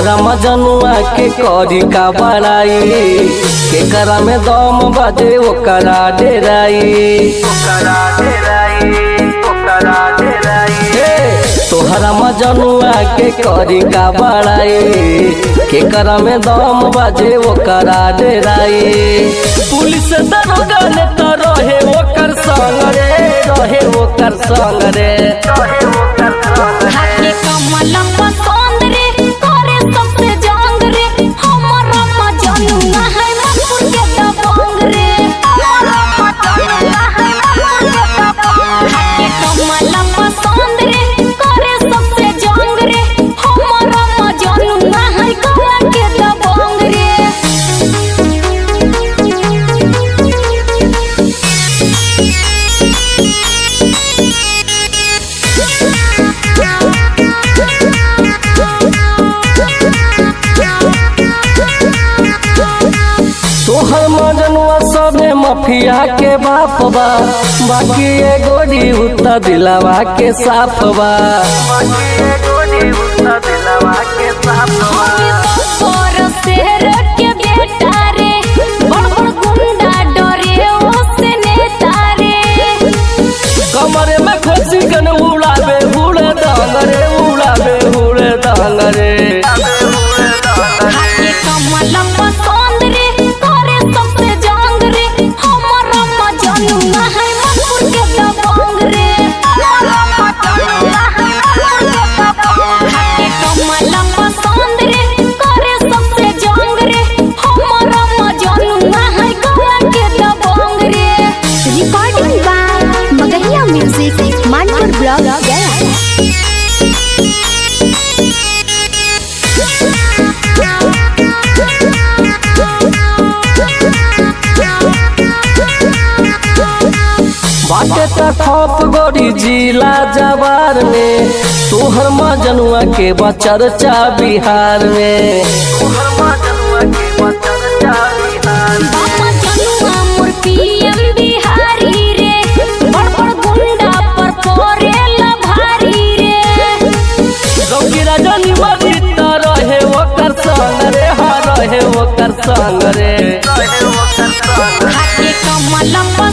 तोहरा मजनुआ के करी का बड़ाई के करा में दम बजे ओकरा डेराई हे, तोहरा मजनुआ के करी का बड़ाई के करा में दम बजे ओकरा डेराई पुलिस दरोगा ने तो रहे ओकर संग रे रहे ओकर संग रे हाके कमल पसंद रे करे सबसे जंग रे हमरा मजनुआ है मनपुर के दबंग रे हमरा मजनुआ है मनपुर के दबंग हाके कमल पसंद रे करे सबसे जंग रे हमरा मजनुआ है गया के दबंग रे तोहर मजनुआ सबे मफिया के बाप बा बाकी ए गोरी उतना दिलावा के साफ बा और शेर के बेटा रे बड़ बड़ गुंडा डरे ओसे नेता रे कमरे में खोसी कन उड़ावे उड़े डांगरे उड़ावे उड़े डांगरे हाके कमल पसंद रे करे सबसे जंग रे हमरा मजनुआ है मनपुर के दबंग रे हमरा मजनुआ है मनपुर के दबंग हाके कमल पसंद रे करे सबसे जंग रे हमरा मजनुआ है गया के दबंग रे recording by Magahiya music Manpur block Gaya बाटे त खप गोरी जिला जवार में तोहर मजनुआ के बचरचा बिहार में तोहर मजनुआ के बचरचा बिहार में बाबा जनुआ मोर पीएम बिहारी रे बड़ बड़ गुंडा पर परेला भारी रे गौकी राजनी मरित रहे ओकर संग रे हा रहे ओकर संग रे हाके कमल